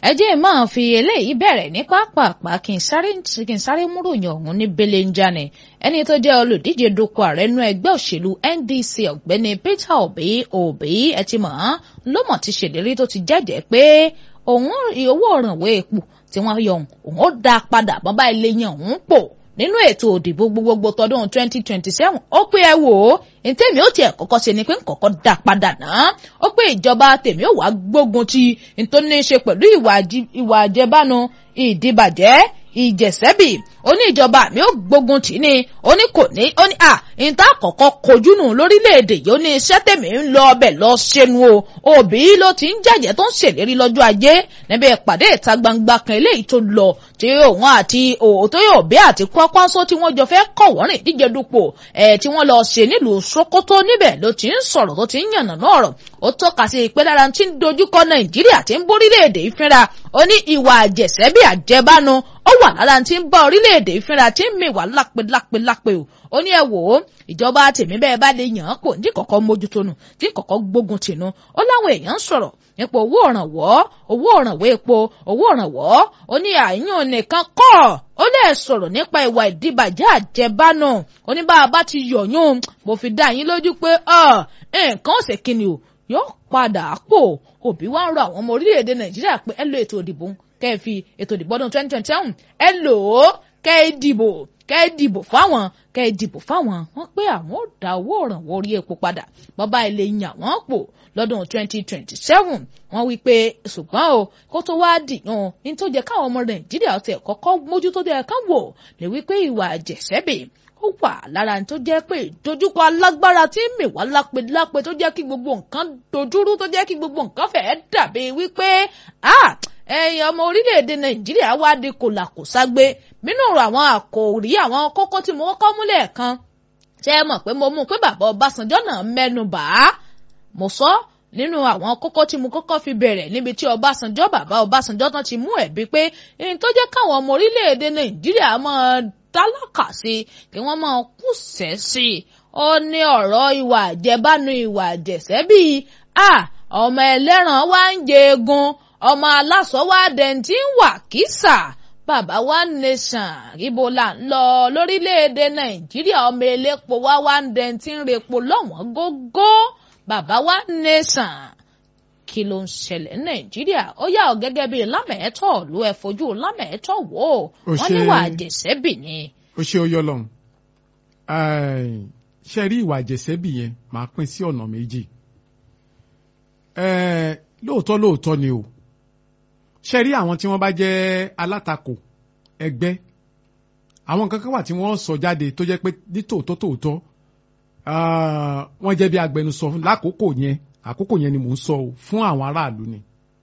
ẹ jẹ́ máa fi eléyìí bẹ̀rẹ̀ ní pápápá kí n sáré kí n sáré múròyìn ọ̀hún ní belenjani ẹni tó jẹ́ olùdíje dupò ààrẹ nú ẹgbẹ́ òṣèlú NDC ọ̀gbẹ́ni Peter Obi Obi ẹ ti mọ̀ ọ́n ló mọ̀ ti ṣèlérí tó ti jẹ́jẹ́ pé òun owó òrànwó epo tí wọ́n yọ òun ó dá padà bọ́bá ilé yẹn òun pò nínú ètò òdìbò gbogbogbò tọdún 2027 ó pé ẹ wò ó ntẹ́mi ó tiẹ̀ kọ́kọ́ ṣe ni pé nkọ́kọ́ dá padà náà ó pé ìjọba tèmi ó wá gbógun ti ntó ní í ṣe pẹ̀lú ìwà àjẹbánu ìdìbàjẹ́ ìjẹ̀sẹ́bì ó ní ìjọba mi ó gbógun tì ní ó ní kò ní ó ní à níta àkọ́kọ́ kojú nù lórílẹ̀‐èdè yìí ó ní iṣẹ́ tèmi ń lọ ọbẹ̀ lọ ṣẹnu o òbí ló ti ń jàjẹ́ tó ń ṣèlérí lọ́jọ́ ajé níbi ìpàdé ìta gbangba kan eléyìí tó lọ tí òun àti òótọ́ yóò bí àti Kwankwaso tí wọ́n jọ fẹ́ kọ̀wọ́rìn díje dupò ẹ̀ tí wọ́n lọ ṣe nílùú Sokoto níbẹ̀ ló ti ń sọ̀rọ̀ tó ti ń yànnà náà rọ̀ ó tọ́ka sí pé lára tí ń dojúkọ Nàìjíríà tí ń bórílẹ̀-èdè ìfínra ó ní ìwà àjẹsẹ́bí àjẹbánu ó wà lára tí ń bá orílẹ̀-èdè ìfínra tí ń mìwà lápẹ́lápẹ́lápẹ́ o ó ní ẹ wò ó ìjọba tèmi bẹ́ẹ̀ bá lè yàn án kò ní kọ̀kọ́ mójútó nù tí kọ̀kọ́ gbógun tìǹú ó láwọn èèyàn ń sọ̀rọ̀ nípa owó òrànwọ́ owó òrànwọ́ epo owó òrànwọ́ ó ní àyàn nìkan kọ́ ó lè sọ̀rọ̀ nípa ìwà ìdíbàjẹ́ àjẹbánu ó ní bá a bá ti yọ̀yún mo fi dá yín lójú pé nǹkan ọ̀sẹ̀ kìíní o yóò padà pò òbí wa ń rọ àwọn ọmọ orílẹ̀-èdè nàìjíríà pé ẹ lo ètò ìdìbò kẹ́ ẹ fi ètò ìdìbò ọdún twenty twenty seven ẹ lò ó kẹ́ ẹ dìbò kẹ́ ẹ dìbò fáwọn kẹ́ ẹ dìbò fáwọn wọ́n pé àwọn ò dá owó òrànwọ́ orí epo padà bọ́bá ilé yàn wọ́n pò lọ́dún twenty twenty seven wọ́n wí pé ṣùgbọ́n o kó tó wá dìyàn ní tó jẹ́ káwọn ọmọ nàìjíríà ọ̀tẹ̀ kọ́kọ́ mójútó dẹ̀ ká wò lè wí pé ìwà àjẹsẹ́bì ó wà lára tó jẹ́ pé ìdojúkọ alágbára tí ń mìwá lápẹ́lápẹ tó jẹ́ kí gbogbo nǹkan dojúrú tó jẹ́ kí gbogbo nǹkan fẹ́ẹ́ dàbí wípé ẹ̀yin ọmọ orílẹ̀-èdè nàìjíríà wá di kòlàkòságbé nínú àwọn àkòrí àwọn kókó tí mo kọ́ múlẹ̀ kan ṣé ẹ mọ̀ pé mo mú un pé bàbá ọbásanjọ́ náà mẹ́nu bà á mo sọ nínú àwọn kókó tí mo kọ́kọ́ fi bẹ̀rẹ̀ níbi tí ọbásanjọ́ bàbá ọbásanjọ́ tán ti mú ẹ̀bí pé ẹni tó jẹ́ káwọn ọmọ orílẹ̀-èdè nàìjíríà máa tálákà sí kí wọ́n máa kùsẹ̀ sí i ó ní ọ̀rọ̀ ìwà àjẹbánu ìwà àjẹsẹ́ bíi a ọmọ ẹlẹ́ran wá ń jẹ egun ọmọ aláṣọ wá dẹ̀ntì ń wà kísà bàbá wa nation ibo là ń lọ lórílẹ̀‐èdè nàìjíríà ọmọ elépo wá wá ń dẹ̀ntì ń repo lọ́wọ́n gógó bàbá wa nation kí ló ń ṣẹlẹ̀ ní nàìjíríà ó yà ọ́ gẹ́gẹ́ bíi lámẹ̀ẹ́tọ̀ ló ẹ fojú lámẹ̀ẹ́tọ̀ wò ó wọ́n níwà àjẹsẹ́bì ni. ó ṣe ó yọ lọ́hùn ṣe rí ìwà àjẹsẹ́bì yẹn máa pín sí ọ̀nà méjì lóòótọ́ lóòótọ́ ni o ṣe rí àwọn tí wọ́n bá jẹ́ alátakò ẹgbẹ́ àwọn nǹkan kan wà tí wọ́n sọ jáde tó jẹ́ pé ní tòótọ́ tòótọ́ wọ́n jẹ́ bí agbẹnusọ lákòókò yẹn àkókò yẹn ni mò ń sọ o fún àwọn aráàlú ni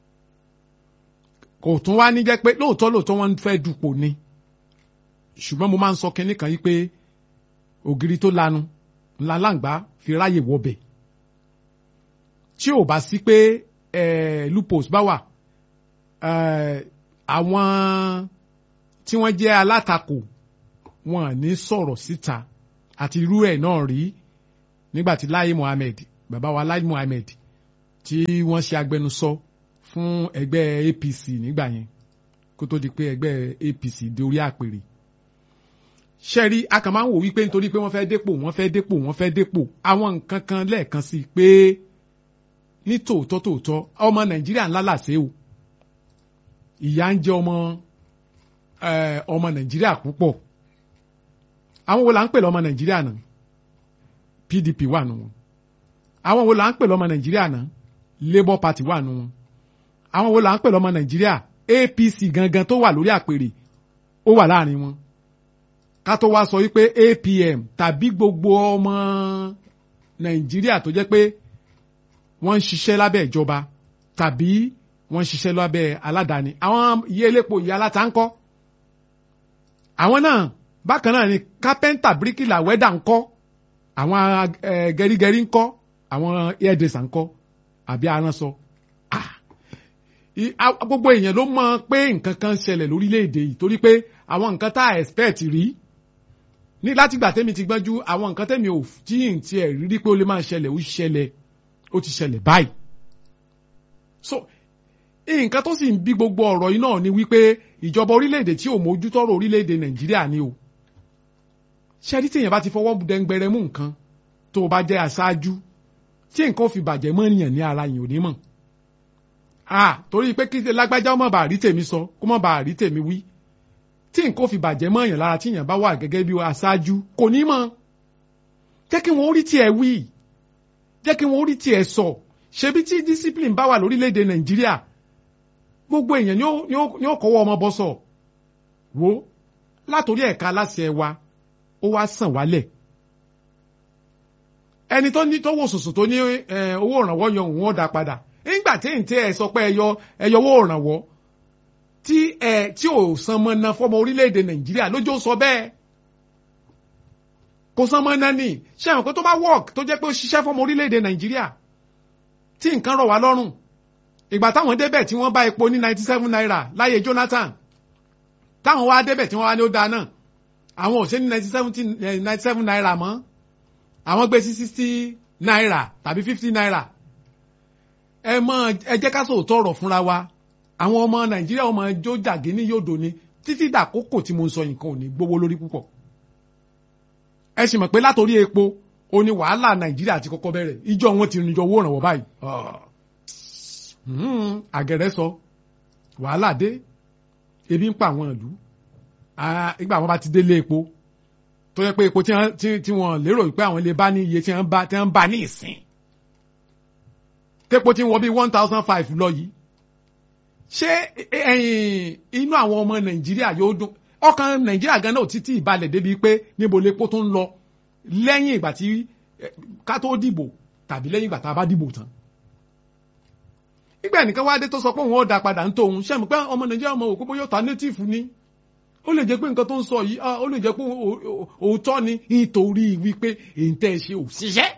kò tún wá ní jẹ́ pé lóòótọ́ lóòótọ́ wọ́n fẹ́ dupò ni ṣùgbọ́n mo máa ń sọ kinní kan yìí pé ògiri tó lanu ńlá láǹgbá fi ráyè wọbẹ̀ tí ò bá sí pé lupus bá wà àwọn tí wọ́n jẹ́ alátakò wọn à ní sọ̀rọ̀ síta àti irú ẹ̀ náà rí nígbà tí Lai Mohammed bàbá wa Lai Mohammed tí wọ́n ṣe agbẹnusọ fún ẹgbẹ́ APC nígbà yẹn kó tó di pé ẹgbẹ́ APC dé orí àpèrè ṣẹ́rí a kàn máa ń wò wípé nítorí pé wọ́n fẹ́ dépò wọ́n fẹ́ dépò wọ́n fẹ́ dépò àwọn nǹkan kan lẹ́ẹ̀kan sí pé ní tòótọ́ tòótọ́ ọmọ Nàìjíríà ńlá làṣẹ o ìyà ń jẹ ọmọ ọmọ Nàìjíríà púpọ̀ àwọn wo là ń pè lọ́mọ Nàìjíríà náà PDP wà nù wọn àwọn wo là ń pè lọ́mọ Nàìjíríà náà Labour Party wà nù wọn àwọn wo là ń pè lọ́mọ Nàìjíríà APC gangan tó wà lórí àpèrè ó wà láàrin wọn ká tó wá sọ wípé APM tàbí gbogbo ọmọ Nàìjíríà tó jẹ́ pé wọ́n ń ṣiṣẹ́ lábẹ́ ìjọba tàbí wọ́n ń ṣiṣẹ́ lábẹ́ aládàáni àwọn iye elépo ìyá aláta ń kọ́ àwọn náà bákan náà ni kápẹ́ńtà bíríkìlà wẹ́dà ń kọ́ àwọn gẹrígẹrí ń kọ́ àwọn hairdresser ń kọ́ àbí aránsọ gbogbo èèyàn ló mọ̀ pé nǹkan kan ṣẹlẹ̀ lórílẹ̀‐èdè yìí torí pé àwọn nǹkan tá a expect rí ní látìgbà tẹ́mi ti gbọ́njú àwọn nǹkan tẹ́mi ò tí ì tiẹ̀ rí pé ó lè máa ṣẹlẹ̀ ó ṣẹlẹ̀ ó ti ṣẹlẹ̀ báyìí so nǹkan tó sì ń bí gbogbo ọ̀rọ̀ yìí náà ni wípé ìjọba orílẹ̀-èdè tí ò mójútọ́rọ̀ orílẹ̀-èdè nàìjíríà ni o ṣẹ́rí tí èèyàn bá ti fọwọ́ dẹ́ngbẹ̀rẹ̀ mú nǹkan tó o bá jẹ́ aṣáájú tí nǹkan ò fi bàjẹ́ mọ́ ènìyàn ní ara yìí ò ní mọ̀ ah torí pé kí lágbájá ó má bàa rí tèmi sọ kó má bàa rí tèmi wí tí nǹkan ò fi bàjẹ́ mọ́ èèyàn lára tí èèyàn bá wà gẹ́gẹ́ bí aṣáájú kò ní mọ̀ jẹ́ kí wọ́n rí tiẹ̀ wí jẹ́ kí wọ́n rí tiẹ̀ sọ ṣebí tí discipline bá wà lórílẹ̀‐èdè nàìjíríà gbogbo èèyàn ni ó kọ́wọ́ ọmọ bọ́ sọ wo látòrí ẹ̀ka aláṣẹ wa ó wá sàn wálẹ̀ ẹni tó ní tó wò sùsù tó ní owó ìrànwọ́ yan òun ó dá padà nígbà tí èyí tí ẹ sọ pé ẹyọ ẹyọ owó ìrànwọ́ tí ẹ tí ò san mọ́ ná fọmọ orílẹ̀‐èdè nàìjíríà lójó sọ bẹ́ẹ̀ kò san mọ́ ná ní ṣé àwọn pé tó bá work tó jẹ́ pé ó ṣiṣẹ́ fọmọ orílẹ̀‐èdè nàìjíríà tí nǹkan rọ̀ wá lọ́rùn ìgbà táwọn débẹ̀ tí wọ́n bá epo ní ninety seven naira láyé Jonathan táwọn wá débẹ̀ tí wọ́n wá ní ó dáa náà àwọn ò ṣe ní ninety seven naira mọ́ àwọn gbé sí sixty naira tàbí fifty naira ẹ mọ ẹ jẹ́ ká sòótọ́ ọ̀rọ̀ fúnra wa àwọn ọmọ Nàìjíríà ọmọ ẹjọ́ jàgé ní yòdò ni títí dàkókò tí mo ń sọ nǹkan ò ní gbówó lórí púpọ̀ ẹ sì mọ̀ pé látòrí epo ó ní wàhálà nàìjíríà ti kọ́kọ́ bẹ̀rẹ̀ ìjọ wọn ti rìnjọ owó ìrànwọ́ báyìí àgẹ̀rẹ́ sọ wàhálà dé ebi ń pa àwọn ìlú ìgbà wọn bá ti délé epo tó yẹ pé epo tí wọn lérò pé àwọn lè bá ní iye tí wọn bá tí wọn bá ní ìsìn tépo tí wọn bí one thousand five lọ yìí ṣé inú àwọn ọmọ nàìjíríà yóò dùn ọkàn nàìjíríà gan náà títí ìbalẹ̀ débi pé níbo lepo tó ń lọ lẹ́yìn ìgbà tí ká tó dìbò tàbí lẹ́yìn ìgbà tá a bá dìbò tán. nígbà nìkan wá dé tó sọ pé òun ó dá padà ń tó òun ṣẹ́mi pé ọmọ nàìjíríà ọmọ òkú bóyá ta native ni ó lè jẹ́ pé nǹkan tó ń sọ yìí ó lè jẹ́ pé òótọ́ ni nítorí wípé èyí tẹ́ ẹ ṣe ò ṣiṣẹ́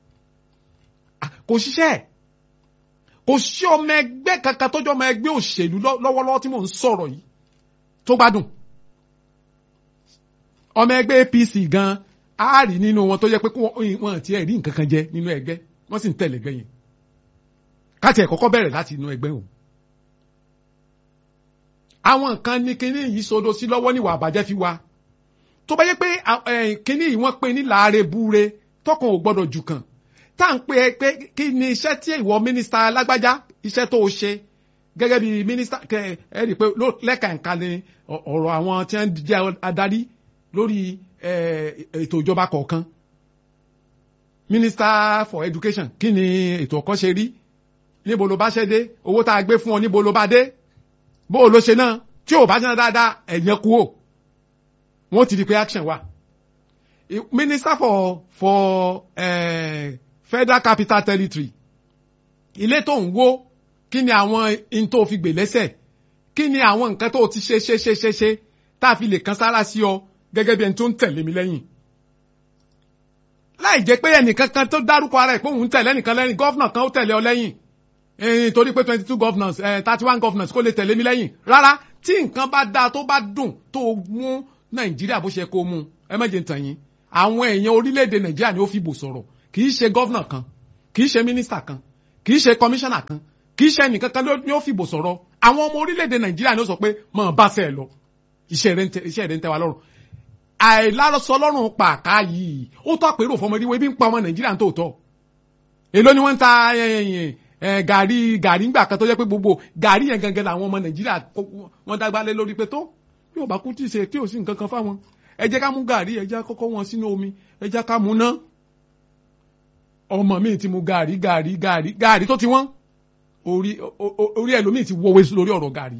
kò ṣiṣẹ́ kò sí ọmọ ẹgbẹ́ kankan tọ́jú ọmọ ẹgbẹ́ òṣèlú lọ́wọ́lọ́wọ́ tí mò ń sọ̀rọ̀ yìí tó gbádùn ọmọ ẹgbẹ́ APC gan a rí nínú wọn tó yẹ pé wọn ti ẹ̀ rí nǹkan kan jẹ nínú ẹgbẹ́ wọ́n sì ń tẹ̀lé ẹgbẹ́ yẹn káti ẹ̀ kọ́kọ́ bẹ̀rẹ̀ láti inú ẹgbẹ́ o. àwọn nǹkan ní kinní yìí sodo sí lọ́wọ́ níwà àbàjẹ́ fi wa tó bá yẹ pé kinní yìí wọ́n pe ní láàárẹ̀ búre tọkàn ò gbọ́dọ̀ jù kàn tá à ń pè é pé kí ni iṣẹ́ tí ìwọ mínísítà alágbájá iṣẹ́ tó o ṣe gẹ́gẹ́ bí mínísítà ẹ rí i pé lẹ́ka ẹ̀ka ni ọ̀rọ̀ àwọn tí wọ́n jẹ́ adarí lórí ètò ìjọba kọ̀ọ̀kan minister for education kí ni ètò ọ̀kọ́ ṣe rí níbo ló bá ṣe dé owó tá a gbé fún ọ níbo ló bá dé bó o ló ṣe náà tí ò bá ṣe náà dáadáa ẹ̀yẹn kú o wọ́n ti di pé action wà minister for for uh, federal capital territory ilé tó ń wó kí ni àwọn in tó fi gbè lẹ́sẹ̀ kí ni àwọn nǹkan tó ti ṣe ṣe ṣe ṣe ṣe tá a fi lè kan sára sí ọ gẹ́gẹ́ bí ẹni tó ń tẹ̀lé mi lẹ́yìn. láì jẹ́ pé ẹnìkan kan tó dárúkọ ara ẹ̀ pé òun tẹ̀lé ẹnìkan lẹ́yìn gọ́fìnà kan ó tẹ̀lé ọ lẹ́yìn torí pé twenty two governors thirty one governors kó lè tẹ̀lé mi lẹ́yìn rárá tí nǹkan bá dáa tó bá dùn tó mú nàìjíríà bó ṣe kó mú ẹ má jẹ́ tàn yín àwọn èèyàn orílẹ̀-èdè nàìjíríà ni ó fi bò sọ̀rọ̀ kì í ṣe gọ́fìnà kan kì í ṣe mínísítà kan kì í ṣe kọmíṣánná kan kì í ṣe ẹnìkan kan ni ó fi bò sọ̀rọ̀ àwọn ọmọ orílẹ̀-èdè nàìjíríà ni ó sọ pé mọ̀ bá sẹ́ẹ̀ lọ iṣẹ́ rẹ̀ ń tẹ́ wa lọ́rùn àìlárọ̀sọ lọ́rùn pàká yìí ó tọ́ pé ròfọmọ ìdíwọ́ ibi ń pa ọmọ nàìjíríà tó tọ́ èló ni wọ́n ń ta gàrí gàrí ńgbà kan tó jẹ́ pé gbogbo gàrí yẹn gangan làwọn ọmọ nàìjíríà wọ́n dágbálẹ̀ lórí pé tó yóò bá kú tí ì ṣe tí ò sí nǹkan kan fáwọn ẹ jẹ́ ká mú gàrí ẹ jẹ́ kọ́kọ́ wọn sínú omi ẹ jẹ́ ká mú ná ọmọ mi ti mu gàrí gàrí gàrí gàrí tó ti wọ́n orí orí ẹlòmíì ti wọ́wé lórí ọ̀rọ̀ gàrí